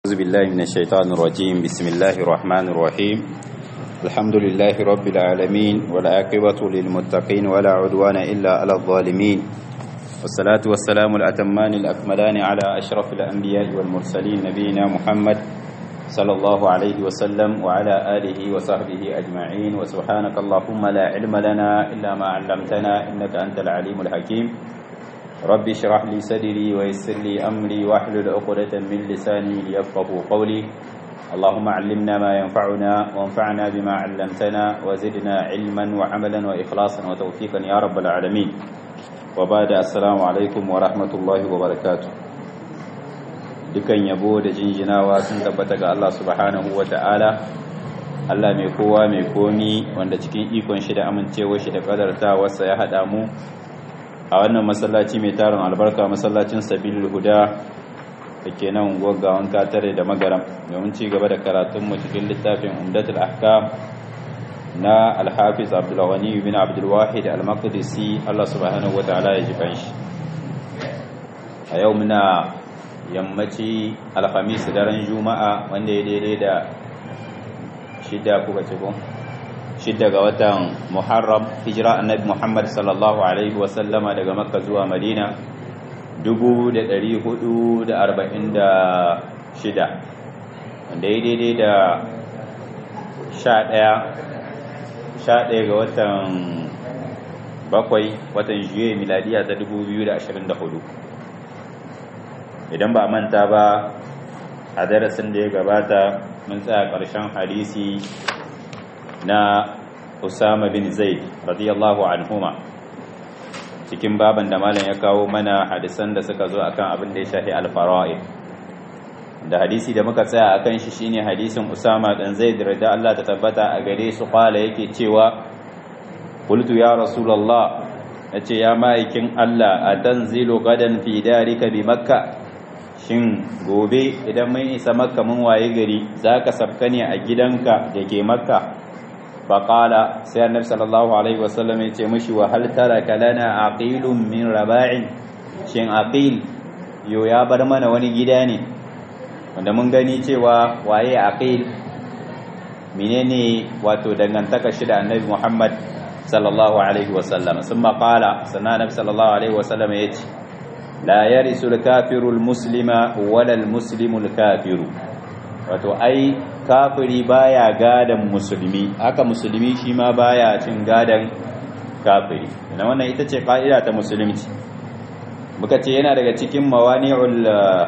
أعوذ بالله من الشيطان الرجيم بسم الله الرحمن الرحيم الحمد لله رب العالمين والعاقبة للمتقين ولا عدوان إلا على الظالمين والصلاة والسلام الأتمان الأكملان على أشرف الأنبياء والمرسلين نبينا محمد صلى الله عليه وسلم وعلى آله وصحبه أجمعين وسبحانك اللهم لا علم لنا إلا ما علمتنا إنك أنت العليم الحكيم رب اشرح لي صدري ويسر لي أمري واحلل عقدة من لساني ليفقهوا قولي اللهم علمنا ما ينفعنا وانفعنا بما علمتنا وزدنا علما وعملا وإخلاصا وتوفيقا يا رب العالمين وبعد السلام عليكم ورحمة الله وبركاته dukan yabo da jinjinawa sun tabbata ga Allah subhanahu wa ta'ala Allah mai kowa mai komi wanda cikin ikon shi da amincewa shi da kadartawarsa ya haɗa mu a wannan masallaci mai tarin albarka masallacin sabilul huda da ke nan gwaggawan katare da magaram domin ci gaba da karatunmu cikin littafin umdatul ahkam na alhafiz abdulwani bin abdulwahid al-maqdisi Allah subhanahu wataala ya ji kanshi a yau muna yammaci alhamis daren juma'a wanda ya daidai da shida kuka ce ko shidda ga watan muharram hijira annabi muhammad sallallahu alaihi wasallama daga makka zuwa madina 446 wanda ya daidai da 11 ga watan bakwai watan juye miladiya ta 2024 idan ba manta ba a darasin da ya gabata mun tsaya ƙarshen hadisi na Usama bin Zaid radiyallahu anhuma cikin baban da malam ya kawo mana hadisan da suka zo akan abin da ya shafi al-fara'id da hadisi da muka tsaya akan shi shine hadisin Usama dan Zaid radiyallahu Allah ta tabbata a gare su qala yake cewa qultu ya rasulullah yace ya ma'aikin Allah atanzilu gadan fi darika bi makkah shin gobe idan mun isa makka mun waye gari zaka sabka ne a gidanka da ke makka faƙala sai annabi sallallahu alaihi wasallam ya ce mishi wa hal taraka lana aqilun min raba'in shin aqil yo ya bar mana wani gida ne wanda mun gani cewa waye aqil menene wato dangantaka shi da annabi Muhammad sallallahu alaihi wasallam summa qala sannan annabi sallallahu alaihi wasallam ya ce la yarisu al-kafiru al-muslima wala al-muslimu al-kafiru wato ai kafiri baya gadan musulmi haka musulmi shi ma baya cin gadan kafiri ina wannan ita ce ka'ida ta musulunci muka ce yana daga cikin mawani'ul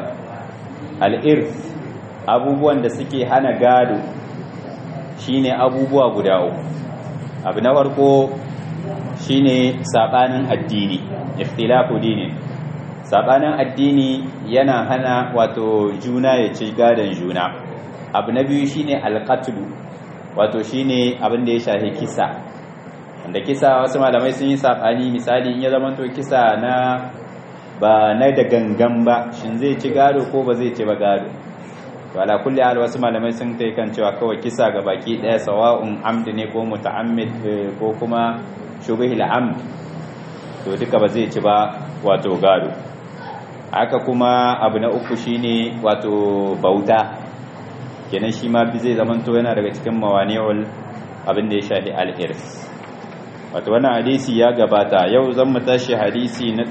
al-irth abubuwan da suke hana gado shine abubuwa guda uku abu na farko shine sabanin addini ikhtilafu dini sabanin addini yana hana wato juna ya ci gadan juna abu na biyu shine alqatlu wato shine abin da ya shafi kisa wanda kisa wasu malamai sun yi sabani misali in ya zama to kisa na ba na da gangan ba shin zai ci gado ko ba zai ci ba gado to ala kulli hal wasu malamai sun kai kan cewa kawai kisa ga baki daya sawa'un amd ne ko muta'ammid ko kuma shubhil amd to duka ba zai ci ba wato gado haka kuma abu na uku shine wato bauta kenan shi ma zai zamanto yana daga cikin mawani'ul abin da ya shafi al-irs wato wannan hadisi ya gabata yau zan mu tashi hadisi na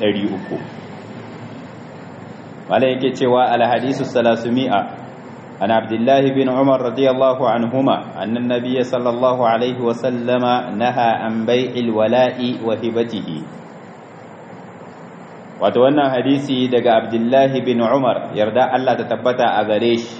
300 wala yake cewa al-hadisu salasumi'a an abdullah bin umar radiyallahu anhuma anna an-nabiy sallallahu alaihi wa sallama naha an bai'il wala'i wa hibatihi wato wannan hadisi daga abdullah bin umar yarda Allah ta tabbata a gare shi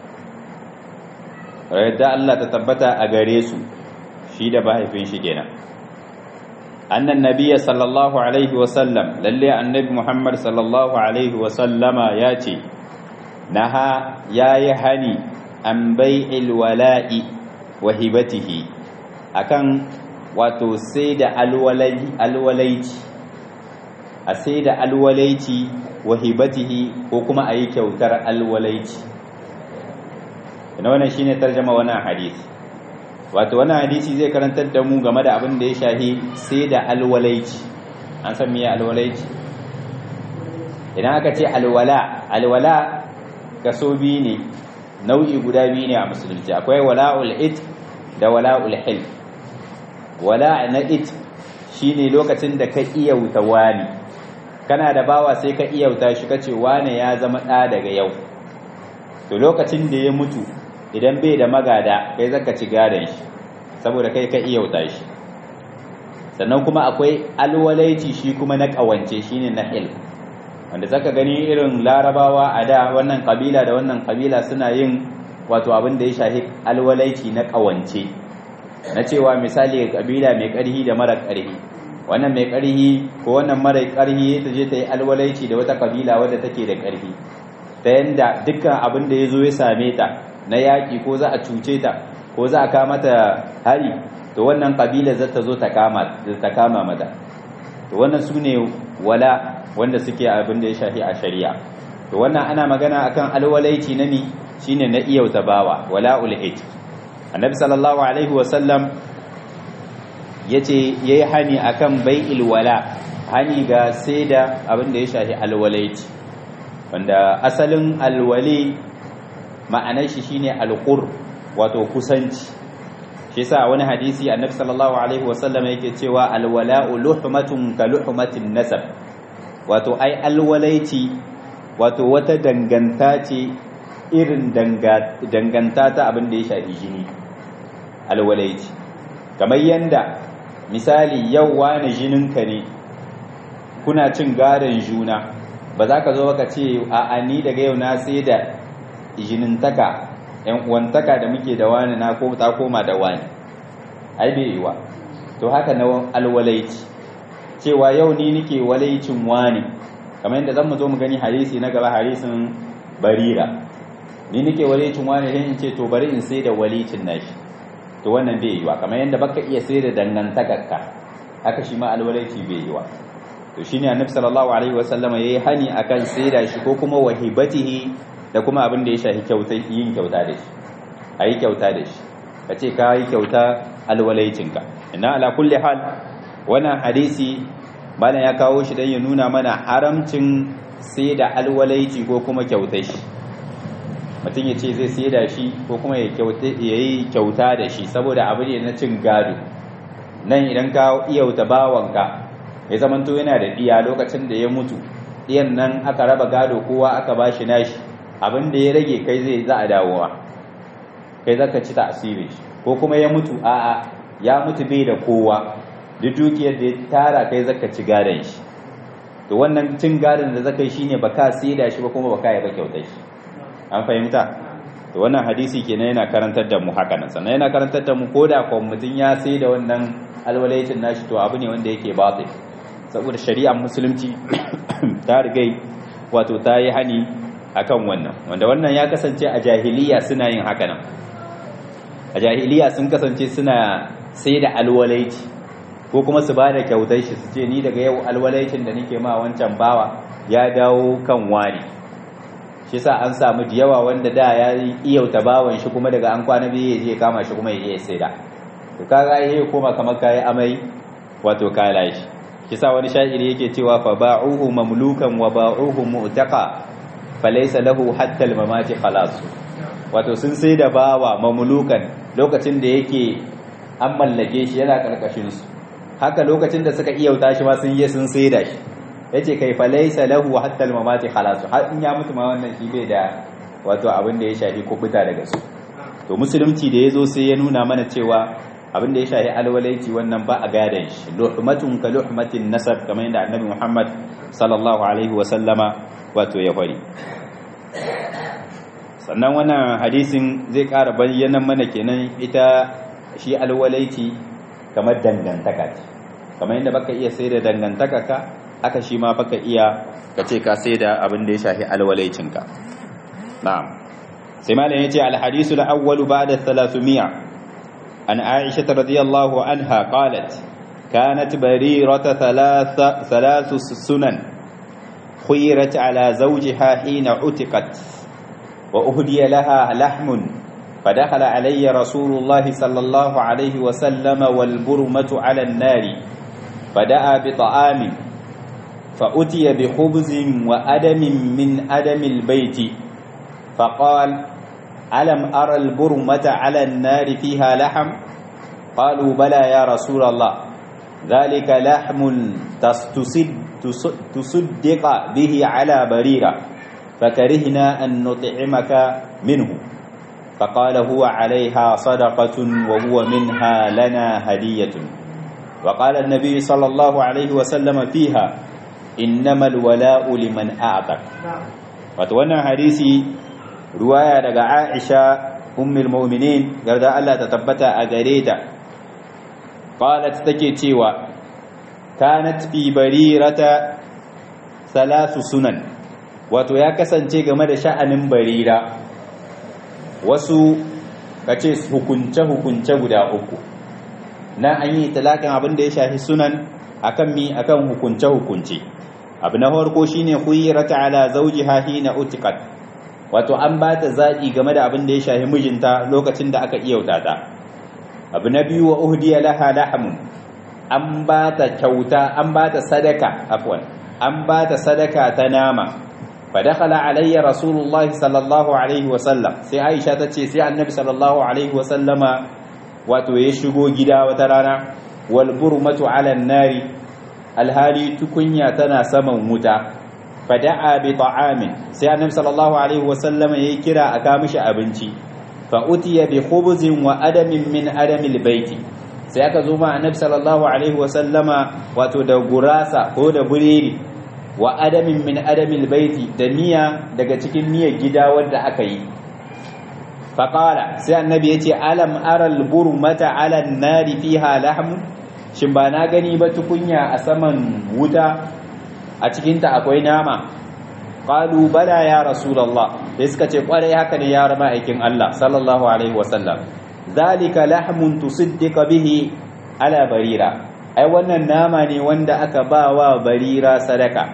yadda Allah ta tabbata a gare su shi da mahaifin shi kenan annan nabiyya sallallahu alaihi wa sallam lalle annabi Muhammad sallallahu alaihi wa sallama ya ce naha yayi hani an bai'il wala'i wa hibatihi akan wato sai da alwalaici a sai da alwalaici wa hibatihi ko kuma a yi kyautar alwalaici ina wannan shine tarjama wannan hadisi wato wannan hadisi zai karantar da mu game da abin da ya shahi sai da alwalaici an san meye alwalaici idan aka ce alwala alwala kaso biyu ne nau'i guda biyu ne a musulunci akwai wala'ul it da wala'ul hil wala na it shine lokacin da ka iyauta wani kana da bawa sai ka iyauta shi kace wane ya zama ɗa daga yau to lokacin da ya mutu idan bai da magada kai zaka ci gadon shi saboda kai ka iyauta shi sannan kuma akwai alwalaici shi kuma na ƙawance shine na hil wanda zaka gani irin larabawa a da wannan kabila da wannan kabila suna yin wato abin da ya shahi alwalaici na ƙawance na cewa misali kabila mai ƙarhi da mara ƙarhi wannan mai ƙarhi ko wannan mara ƙarhi ta je ta yi alwalaici da wata kabila wadda take da ƙarhi ta yanda dukkan abin da ya zo ya same ta na yaƙi ko za a cuce ta ko za a kama ta hari to wannan kabila za ta zo ta kama mata to wannan su ne wala wanda suke abin da ya shafi a shari'a to wannan ana magana akan alwalaici na ni shine na iyauta bawa wala ulhij annabi sallallahu alaihi wasallam yace yayi hani akan bai'il wala hani ga saida abin da ya shafi alwalaici wanda asalin alwali ma'anar shi shine alqur wato kusanci shi yasa wani hadisi annabi sallallahu alaihi wasallam yake cewa alwala'u luhmatun ka luhmatin nasab wato ai alwalaiti wato wata danganta ce irin danganta ta abin da ya shafi jini alwalaiti kamar yanda misali yau wani jininka ne kuna cin gadon juna ba za ka zo ka ce a ni daga yau na sai da jinintaka yan uwantaka da muke da wani na ko ta koma da wani ai bai yiwa to haka na alwalaiti cewa yau ni nike walaicin wani kamar yadda zan mu zo mu gani hadisi na gaba hadisin barira ni nike walaicin wani sai in ce to bari in sai da walicin nashi to wannan bai yiwa kamar yadda baka iya sai da dangantakarka haka shi ma alwalaici bai yiwa to shine annabi sallallahu alaihi wasallama yayi hani akan sai da shi ko kuma wahibatihi da kuma abin da ya shafi kyauta yin kyauta da shi ayi kyauta da shi kace ka yi kyauta alwalaicinka inna ala kulli hal wannan hadisi malam ya kawo shi don ya nuna mana haramcin sai da alwalaici ko kuma kyauta shi mutum ya ce zai sai da shi ko kuma ya yi kyauta da shi saboda abu ne na cin gado nan idan ka iyauta bawanka ya zamanto yana da ɗiya lokacin da ya mutu ɗiyan nan aka raba gado kowa aka ba shi nashi abin da ya rage kai zai za a dawowa kai zaka ci ta asiri ko kuma ya mutu a'a ya mutu bai da kowa duk dukiyar da ya tara kai zaka ci gadon shi to wannan cin gadon da zaka yi shine baka saida shi ba kuma baka yi ba kyautar shi an fahimta to wannan hadisi kenan yana karantar da mu haka nan sannan yana karantar da mu koda ko mutun ya saida wannan alwalaitin nashi to abu ne wanda yake batil saboda shari'ar musulunci ta rigai wato ta yi hani akan wannan wanda wannan ya kasance a jahiliya suna yin haka nan a jahiliya sun kasance suna sai da alwalaici ko kuma su ba da kyautar shi su ce ni daga yau alwalaicin da nake ma wancan bawa ya dawo kan wani shi sa an samu da yawa wanda da ya iyauta bawan shi kuma daga an kwana biyu ya je kama shi kuma ya iya saida to kaga ya koma kamar kayi amai wato kala shi shi sa wani sha'iri yake cewa fa ba'uhu mamlukan wa ba'uhu mu'taqa falaysa lahu hatta al-mamati khalas wato sun sai da bawa mamlukan lokacin da yake an mallake shi yana karkashin su haka lokacin da suka iyauta shi ma sun yi sun sai da shi yace kai fa laysa lahu hatta al-mamati khalas har in ya mutu ma wannan shi bai da wato abin da ya shafi kubuta daga su to musulunci da yazo sai ya nuna mana cewa abin da ya shafi alwalaiti wannan ba a gadan shi luhmatun ka luhmatin nasab kamar yadda annabi Muhammad sallallahu alaihi wa sallama wato ya fari sannan wannan hadisin zai ƙara bayyana mana kenan ita shi alwalaiti kamar dangantaka ce kamar yadda baka iya sai da dangantaka ka haka shi ma baka iya ka ce ka sai da abin da ya shafi alwalaicinka na'am sai malam yace al-hadisu al-awwal ba'da 300 an Aisha radiyallahu anha qalat kanat barirata thalatha thalathu sunan خيرت على زوجها حين عتقت وأهدي لها لحم فدخل علي رسول الله صلى الله عليه وسلم والبرمة على النار فدعا بطعام فأتي بخبز وأدم من أدم البيت فقال alam ara al-burmata 'ala an-nari fiha laham qalu bala ya rasul Allah dhalika lahmun tastusid tusuddiqa bihi 'ala barira fakarihna an nut'imaka minhu فقال هو عليها صدقة وهو منها لنا هدية وقال النبي صلى الله عليه وسلم فيها إنما الولاء لمن أعتق فتوانا حديثي رواية لغا عائشة أم المؤمنين قال الله تتبت أغريتا قالت تكيتيوا كانت في بريرة ثلاث سنن wato ya kasance game da sha'anin barira wasu kace hukunce-hukunce guda uku na an yi talakin abin da ya shafi sunan akan mi akan hukunce-hukunce abu na farko shine khuyrata ala zawjiha hina utiqat wato an ba ta zaɓi game da abin da ya shafi mijinta lokacin da aka iyauta ta abu na biyu wa uhdiya laha lahamun an ba ta kyauta an ba ta sadaka afwan an ba ta sadaka ta nama فدخل علي رسول الله صلى الله عليه وسلم sai Aisha tace sai Annabi sallallahu alaihi wasallama wato ya shigo gida wata rana wal burmatu ala nari alhali tukunya tana saman wuta fada'a bi ta'amin sai Annabi sallallahu alaihi wasallama yayi kira aka mishi abinci fa utiya bi khubzin wa adamin min adamil baiti sai aka zo ma Annabi sallallahu alaihi wasallama wato da gurasa ko da bureri wa adamin min adamil baiti da miya daga cikin miyar gida wanda aka yi faƙala sai annabi ya ce alam aral burmata alan nari fiha lahmu shin ba na gani ba tukunya a saman wuta a cikinta akwai nama qalu bala ya rasulullah sai suka ce kwarai haka ne ya rama aikin Allah sallallahu alaihi wasallam zalika lahmun tusiddiqa bihi ala barira ai wannan nama ne wanda aka ba wa barira sadaka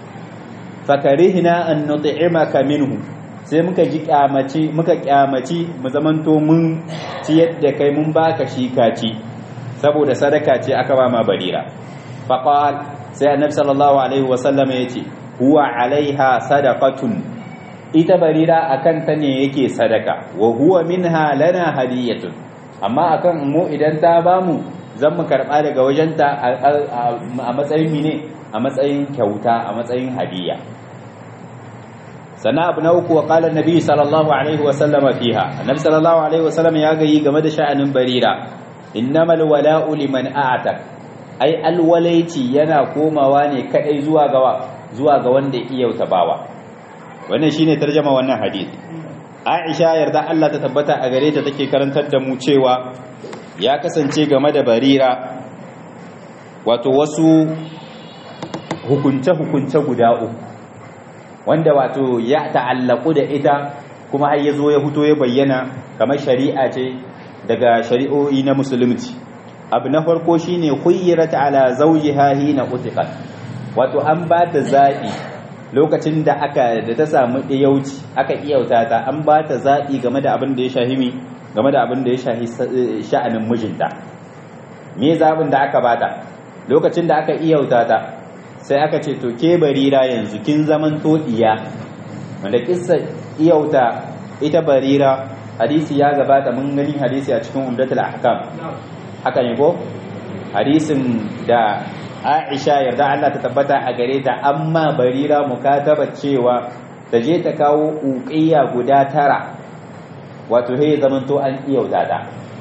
fakarihna an nut'imaka minhu sai muka ji kyamaci muka kyamaci mu zamanto mun ciyar da kai mun baka shi kaci saboda sadaka ce aka ba ma barira faqal sai annabi sallallahu alaihi wasallam yace huwa alaiha sadaqatun ita barira akan ta ne yake sadaka wa huwa minha lana hadiyatun amma akan mu idan ta bamu zan mu karɓa daga wajenta a matsayin mine a matsayin kyauta a matsayin hadiya sannan abu na uku wa ƙalar nabi sallallahu alaihi wasallama fiha annabi sallallahu alaihi wasallam ya gayi game da sha'anin barira innamal wala'u liman a'tak ai alwalaici yana komawa ne kadai zuwa ga zuwa ga wanda iya bawa wannan shine tarjama wannan hadisi Aisha yarda Allah ta tabbata a gare ta take karantar da mu cewa ya kasance game da barira wato wasu hukunce-hukunce guda uku wanda wato ya ta'allaku da ita kuma har ya zo ya fito ya bayyana kamar shari'a ce daga shari'o'i na musulunci abu na farko shine khuyyirat ala zawjiha hina utiqat wato an ba ta zaɓi lokacin da aka da ta samu iyauci aka iyauta ta an ba ta zaɓi game da abin da ya shahimi game da abin da ya shahi sha'anin mijinta me zaɓin da aka bata lokacin da aka iyauta ta sai aka ce to ke barira yanzu kin zaman to iya wanda kissa iyauta ita barira hadisi ya gabata mun gani hadisi a cikin umdatul ahkam haka ne ko hadisin da Aisha yarda Allah ta tabbata a gare ta amma barira mukataba cewa ta je ta kawo uqiya guda tara wato he zaman to an iyauta ta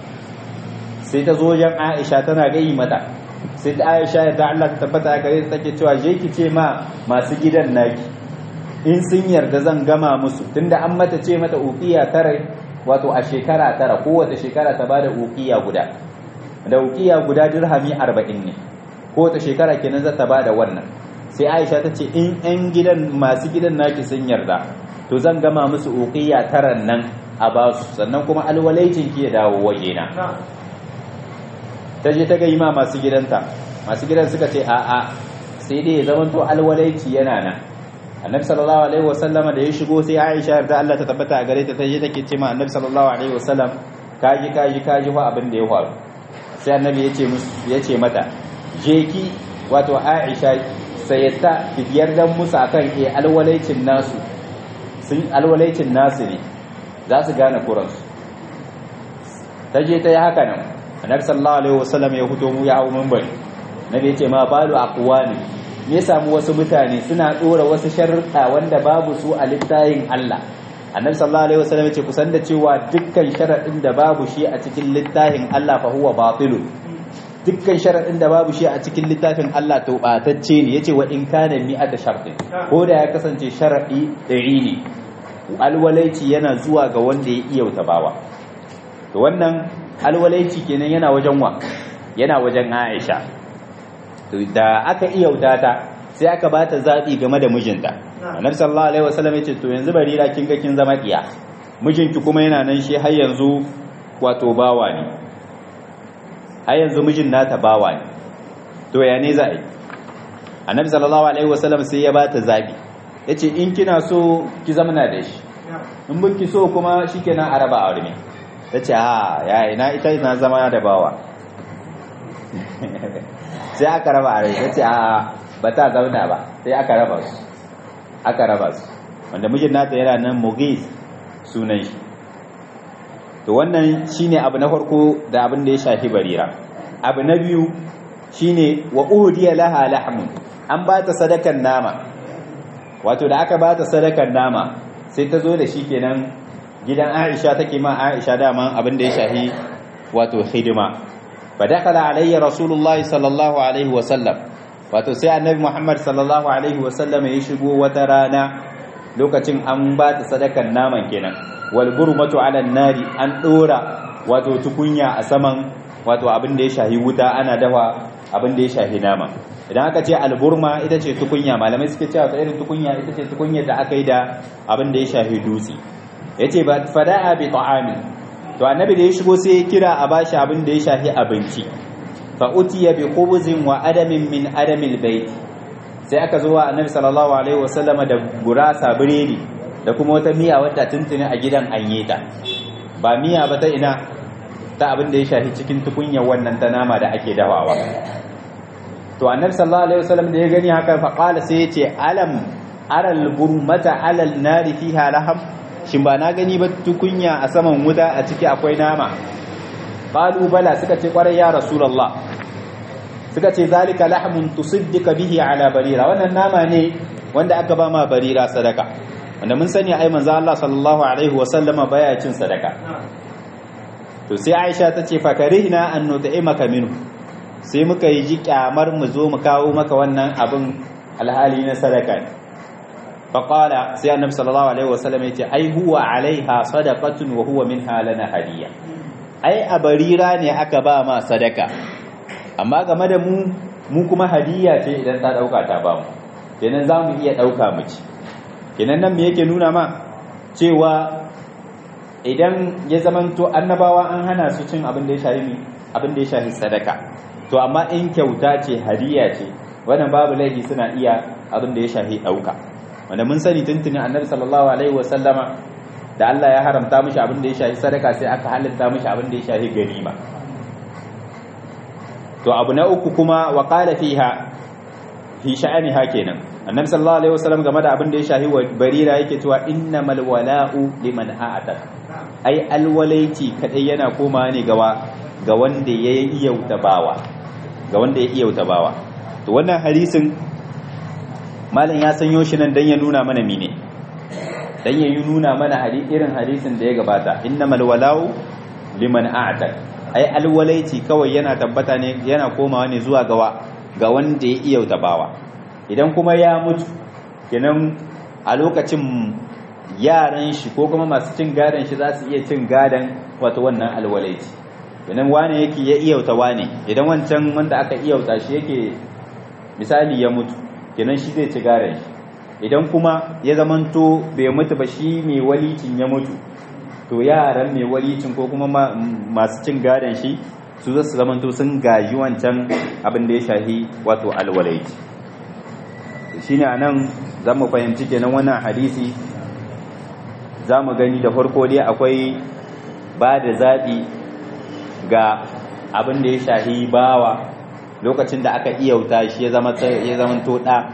sai ta zo wajen Aisha tana gayi mata sai ta Aisha yarda Allah ta tabbata a gare ta take cewa je ki ce ma masu gidan naki in sun yarda zan gama musu tunda an mata ce mata uqiya tara wato a shekara tara kowace shekara ta bada uqiya guda da uqiya guda dirhami 40 ne kowace shekara kenan za ta bada wannan sai Aisha ta ce in ɗan gidan masu gidan naki sun yarda to zan gama musu uqiya taran nan a basu sannan kuma alwalaicin ki ya dawo wajena ta je ta ga ma masu gidanta masu gidan suka ce a'a sai dai ya zamanto alwalaici yana nan annabi sallallahu alaihi wasallama da ya shigo sai Aisha da Allah ta tabbata a gare ta taje take ce ma annabi sallallahu alaihi wasallam kaji kaji kaji fa abin da ya faru sai annabi ya ce musu ya ce mata je ki wato Aisha sayyata biyar dan musu akan eh alwalaicin nasu sun alwalaicin nasu ne za su gane kuransu ta je ta yi haka nan annabi sallallahu alaihi wasallam ya fito mu ya hawo minbari nabi ya ce ma balu aqwani me samu wasu mutane suna dora wasu sharuɗa wanda babu su a littafin Allah annabi sallallahu alaihi wasallam ya ce kusan da cewa dukkan sharadin da babu shi a cikin littafin Allah fa huwa batilun dukkan sharadin da babu shi a cikin littafin Allah to batacce ne yace wa in kana mi'ata shartin ko da ya kasance sharadi ɗari ne alwalaici yana zuwa ga wanda ya iya bawa to wannan alwalaici kenan yana wajen wa yana wajen Aisha to da aka iya ta sai aka bata zabi game da mijinta Annabi sallallahu alaihi wasallam yace to yanzu barira kin ga kin zama diya mijinki kuma yana nan shi har yanzu wato bawa ne har yanzu mijin nata bawa ne to ya ne za a yi Annabi sallallahu alaihi wasallam sai ya bata zabi yace in kina so ki zamana da shi in bin ki so kuma shikenan a raba aure tace a ya ina ita ina zama da bawa sai aka raba a rai ce a ba ta zauna ba sai aka raba su aka raba su wanda mijin nata yana nan mugis sunan shi to wannan shine abu na farko da abin da ya shafi barira abu na biyu shine wa udiya laha lahmun an ba ta sadakan nama wato da aka ba ta sadakan nama sai ta zo da shi kenan gidan Aisha take ma Aisha dama abin da ya shafi wato hidima فدخل علي رسول الله صلى الله عليه وسلم wato sai annabi Muhammad sallallahu alaihi wasallam ya shigo wata rana lokacin an ba ta sadakan naman kenan wal burmatu ala nari an dora wato tukunya a saman wato abin da ya shahi wuta ana dafa abin da ya shahi nama idan aka ce alburma ita ce tukunya malamai suke cewa ta irin tukunya ita ce tukunya da aka yi da abin da ya shahi dutse yace ba fada'a bi ta'amin to annabi da ya shigo sai ya kira a bashi abin da ya shafi abinci fa utiya bi khubzin wa adamin min adamil bait sai aka zo wa annabi sallallahu alaihi wasallama da gurasa biredi da kuma wata miya wadda tuntuni a gidan an yi ta ba miya ba ta ina ta abin da ya shafi cikin tukunyar wannan ta nama da ake dawawa to annabi sallallahu alaihi wasallam da ya gani haka fa qala sai ya ce alam aral burmata alal nari fiha laham shin ba na gani ba tukunya a saman wuta a ciki akwai nama qalu bala suka ce kwarai ya rasulullah suka ce zalika lahmun tusaddika bihi ala barira wannan nama ne wanda aka ba ma barira sadaka wanda mun sani ai manzo Allah sallallahu alaihi wasallama baya cin sadaka to sai Aisha ta ce fakarihna an nut'imaka minhu sai muka yi ji kyamar mu zo mu kawo maka wannan abin alhali na sadaka ne faƙala sai annabi sallallahu alaihi wasallam ya ce ai huwa alaiha sadaqatun wa huwa minha lana hadiya ai a barira ne aka ba ma sadaka amma game da mu mu kuma hadiya ce idan ta dauka ta ba mu kenan za mu iya dauka mu ci kenan nan me yake nuna ma cewa idan ya zamanto annabawa an hana su cin abin da ya shafi abin da ya shafi sadaka to amma in kyauta ce hadiya ce wannan babu laifi suna iya abin da ya shafi dauka wanda mun sani tuntuni annabi sallallahu alaihi wasallama da Allah ya haramta mishi abin da ya shafi sadaka sai aka halatta mishi abin da ya shafi ganima to abu na uku kuma wa qala fiha fi sha'aniha kenan annabi sallallahu alaihi wasallam game da abin da ya shafi barira yake cewa innamal wala'u liman a'ata ai alwalaiti kadai yana koma ne gawa ga wanda ya iya bawa ga wanda ya iya bawa to wannan hadisin malam ya sanyo shi nan dan ya nuna mana mine dan ya nuna mana irin hadisin da ya gabata innamal wala'u liman a'ta ai alwalaiti kawai yana tabbata ne yana komawa ne zuwa gawa ga wanda ya iya bawa idan kuma ya mutu kenan a lokacin yaran shi ko kuma masu cin gadon shi za su iya cin gadon wato wannan alwalaiti idan wane yake ya iyauta wane idan wancan wanda aka iyauta shi yake misali ya mutu kenan shi zai ci gadon shi idan kuma ya zamanto bai mutu ba shi mai walicin ya mutu to yaran mai walicin ko kuma masu cin gadon shi su zasu zamanto sun gaji wancan abin da ya shahi wato alwalaiti shine anan zamu fahimci kenan wannan hadisi zamu gani da farko dai akwai ba da zaɓi ga abin da ya shahi bawa lokacin da aka iyauta shi ya zama ya zama to da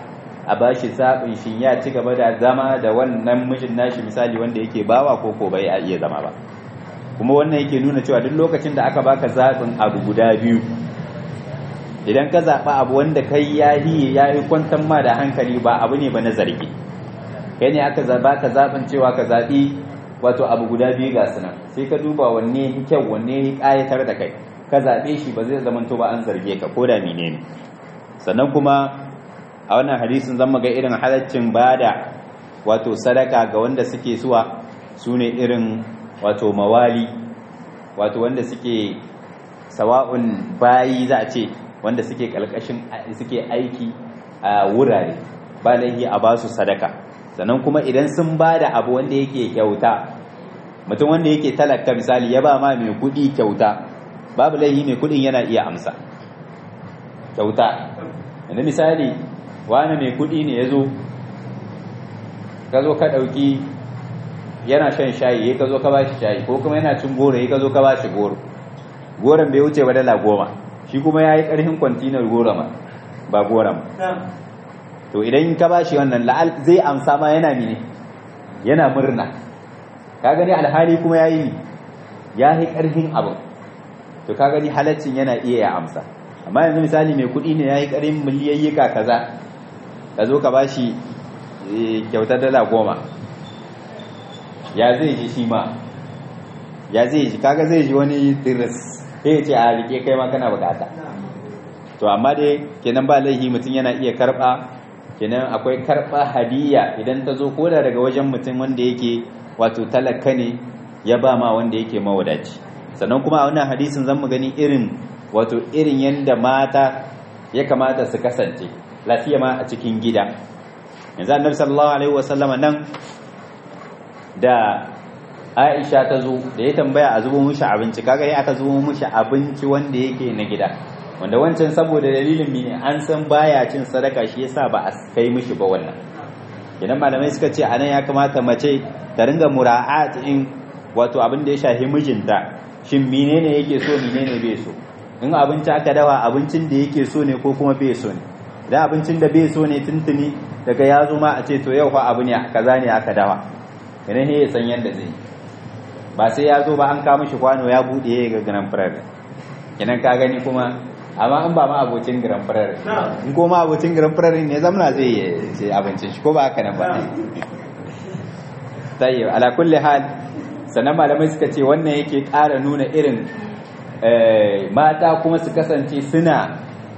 a bashi zaɓin shin ya ci gaba da zama da wannan mijin nashi misali wanda yake bawa ko ko bai iya zama ba kuma wannan yake nuna cewa duk lokacin da aka baka zaɓin abu guda biyu idan ka zaɓa abu wanda kai ya yi ya yi kwantar ma da hankali ba abu ne ba na zargi kai ne aka zaɓa ka zaɓin cewa ka zaɓi wato abu guda biyu ga sunan sai ka duba wanne kyau wanne ƙayatar da kai ka zaɓe shi ba zai zamanto ba an zarge ka ko da menene sannan kuma a wannan hadisin zan ga irin halaccin bada wato sadaka ga wanda suke suwa su ne irin wato mawali wato wanda suke sawa'un bayi za a ce wanda suke kalkashin suke aiki a wurare ba laihi a basu sadaka sannan kuma idan sun bada abu wanda yake kyauta mutum wanda yake talaka misali ya ba ma mai kudi kyauta babu laihi mai kudin yana iya amsa kyauta yanzu misali wani mai kudi ne ya zo ka zo ka ɗauki yana shan shayi ya ka zo ka ba shi shayi ko kuma yana cin goro ya ka zo ka ba shi goro goron bai wuce ba dala goma shi kuma ya yi ƙarfin kwantinar goro ma ba goro ma to idan ka ba shi wannan la'al zai amsa ma yana mine yana murna ka gani alhali kuma ya yi ya yi ƙarfin abin to ka gani halaccin yana iya ya amsa amma yanzu misali mai kuɗi ne ya yi ƙarin miliyayyika kaza ka zo ka ba shi kyautar dala goma ya zai ji shi ma ya zai ji kaga zai ji wani tiris sai ce a rike kai ma kana bukata to amma dai kenan ba laihi mutum yana iya karba kenan akwai karba hadiya idan ta zo koda daga wajen mutum wanda yake wato talaka ne ya ba ma wanda yake mawadaci sannan kuma a wannan hadisin zan mu gani irin wato irin yanda mata ya kamata su kasance lafiya ma a cikin gida yanzu annabi sallallahu alaihi wasallama nan da Aisha ta zo da ya tambaya a zubo mishi abinci kaga ne aka zubo mishi abinci wanda yake na gida wanda wancan saboda dalilin mene an san baya cin sadaka shi yasa ba a kai mishi ba wannan idan malamai suka ce anan ya kamata mace ta ringa mura'at in wato abin da ya shafi mijinta shin menene yake so menene bai so in abinci aka dawa abincin da yake so ne ko kuma bai so ne idan abincin da bai so ne tuntuni daga ya zo ma a ce to yau fa abu ne kaza ne aka dawa idan ya san yadda zai ba sai ya zo ba an kama shi kwano ya bude ya ga grand frère idan ka gani kuma amma in ba ma abocin grand frère in ko ma abocin grand frère ne zamna zai yi abincin shi ko ba haka nan ba tayyib ala kulli hal sannan malamai suka ce wannan yake ƙara nuna irin mata kuma su kasance suna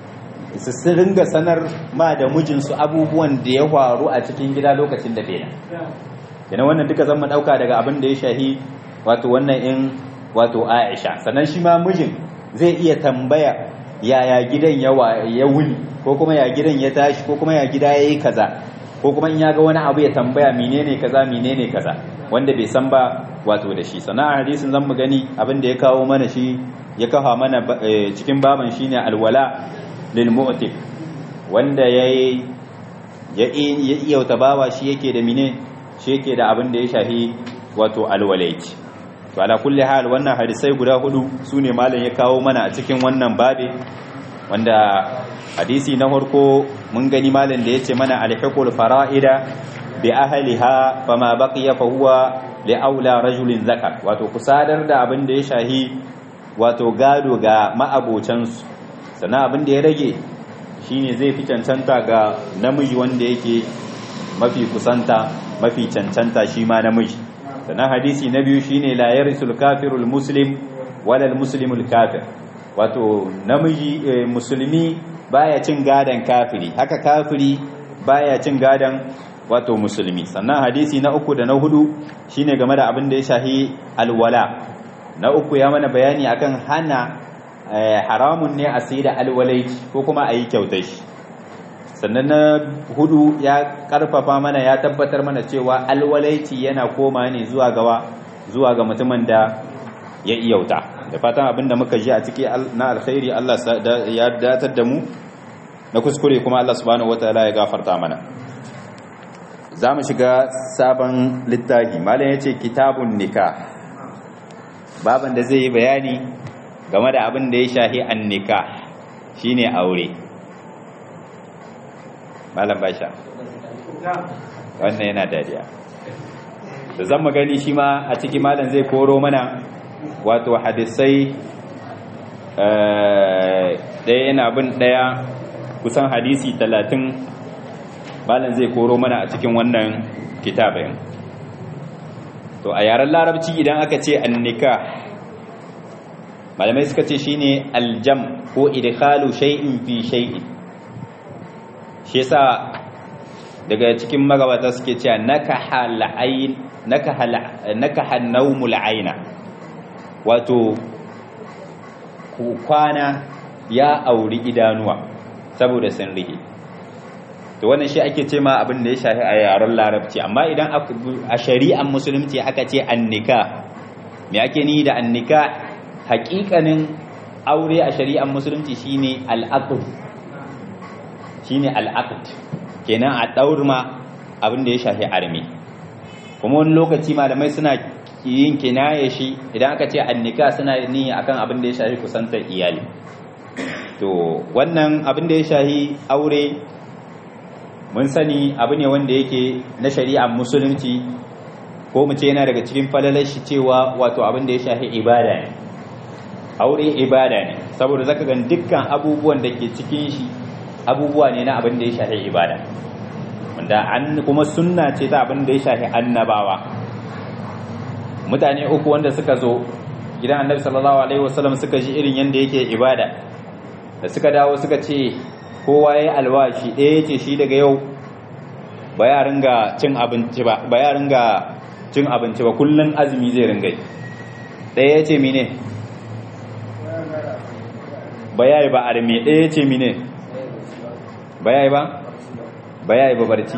su ringa sanar ma da mijinsu abubuwan da ya faru a cikin gida lokacin da bai yana wannan duka zan dauka daga abin da ya shahi wato wannan in wato Aisha sannan shi ma mijin zai iya tambaya yaya gidan ya wuni ko kuma ya gidan ya tashi ko kuma ya gida yayi kaza ko kuma in ya ga wani abu ya tambaya menene kaza menene kaza wanda bai san ba wato da shi sannan a hadisin zan mu gani abin da ya kawo mana shi ya kafa mana cikin baban shine alwala lil mu'tik wanda yayi ya iya bawa shi yake da mine shi yake da abin da ya shahi wato alwalaiti to ala kulli hal wannan hadisai guda hudu sune malam ya kawo mana a cikin wannan babe wanda hadisi na farko mun gani malam da yace mana alhiqul fara'ida bi ahliha fama baqiya fa huwa li aula rajulin zakar wato kusadar da abin da ya shahi wato gado ga ma'abocansu sannan abin da ya rage shine zai fi cancanta ga namiji wanda yake mafi kusanta mafi cancanta shi ma namiji sannan hadisi na biyu shine la yarisul kafirul muslim wala al muslimul kafir wato namiji musulmi baya cin gadan kafiri haka kafiri baya cin gadan wato musulmi sannan hadisi na uku da na hudu shine game da abin da ya shahi alwala na uku ya mana bayani akan hana haramun ne a sai da alwalaici ko kuma a yi kyautar shi sannan na hudu ya karfafa mana ya tabbatar mana cewa alwalaici yana koma ne zuwa gawa zuwa ga mutumin da ya iyauta da fatan abin da muka ji a ciki na alkhairi Allah ya datar da mu na kuskure kuma Allah subhanahu wataala ya gafarta mana za mu shiga sabon littafi malam ya ce kitabun nikah baban da zai yi bayani game da abin da ya shahi an nikah shine aure malam basha wannan yana dariya da zan magani shi ma a ciki malam zai koro mana wato hadisai ɗaya yana bin ɗaya kusan hadisi talatin malam zai koro mana a cikin wannan kitabin to a yaren larabci idan aka ce annika malamai suka ce shine aljam ko idkhalu shay'in fi shay'in shi yasa daga cikin magabata suke cewa nakaha la'ayn nakaha nakaha nawmul ayna wato kwana ya auri idanuwa saboda sun rike to wannan shi ake ce ma abin da ya shafi a yaren larabci amma idan a shari'an musulunci aka ce annika me ake ni da annika haƙiƙanin aure a shari'an musulunci shine al'aqd shine al'aqd kenan a daurma abin da ya shafi armi kuma wani lokaci malamai suna yin kinaye shi idan aka ce annika suna ni akan abin da ya shafi kusantar iyali to wannan abin da ya shafi aure mun sani abu ne wanda yake na shari'ar musulunci ko mu ce yana daga cikin falalar shi cewa wato abin da ya shafi ibada ne aure ibada ne saboda zaka ga dukkan abubuwan da ke cikin shi abubuwa ne na abin da ya shafi ibada wanda an kuma sunna ce ta abin da ya shafi annabawa mutane uku wanda suka zo gidan annabi sallallahu alaihi wasallam suka ji irin yanda yake ibada da suka dawo suka ce kowa ya alwashi ɗaya ce shi daga yau ba ya ringa cin abinci ba ba ya ringa cin abinci ba kullun azumi zai ringa yi ɗaya ya ce mine ba ya yi ba arme ɗaya ya ce mine ba ya yi ba ba ya yi ba barci